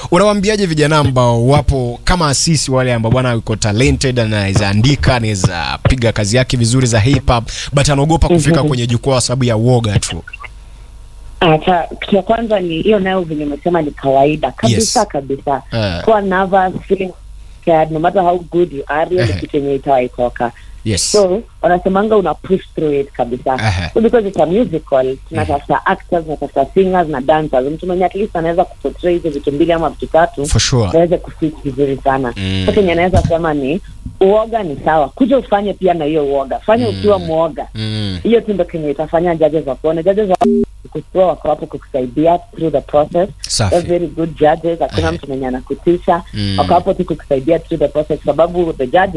Unawaambiaje vijana ambao wapo kama sisi wale ambao bwana yuko talented, anaweza andika, anaweza piga kazi yake vizuri za hip hop but anaogopa kufika kwenye jukwaa kwa sababu ya uoga tu. Hata kitu ya kwanza ni hiyo, nayo venye umesema ni kawaida kabisa Yes. kabisa. Eh. Kuwa nervous, feeling scared, no matter how good you are, hiyo ni Ehe. kitu yenye itawaitoka. Yes. So wanasemanga una push through it kabisa. Ehe. So because it's a musical, tunatafuta actors, tunatafuta singers na dancers. Mtu mwenye at least anaweza kuportray hizo vitu mbili ama vitu tatu For sure. aweze kufit vizuri sana. Mm. So kenye anaweza sema ni uoga ni sawa, kuja ufanye pia na hiyo uoga, fanya ukiwa mwoga Mm. hiyo tu ndo kenye itafanya judges wakuone. Judges wa kutoa wako hapo kukusaidia through the process. Safi. They're very good judges, hakuna Ehe. mtu mwenye anakutisha Mm. wako hapo tu kukusaidia through the process, sababu the judges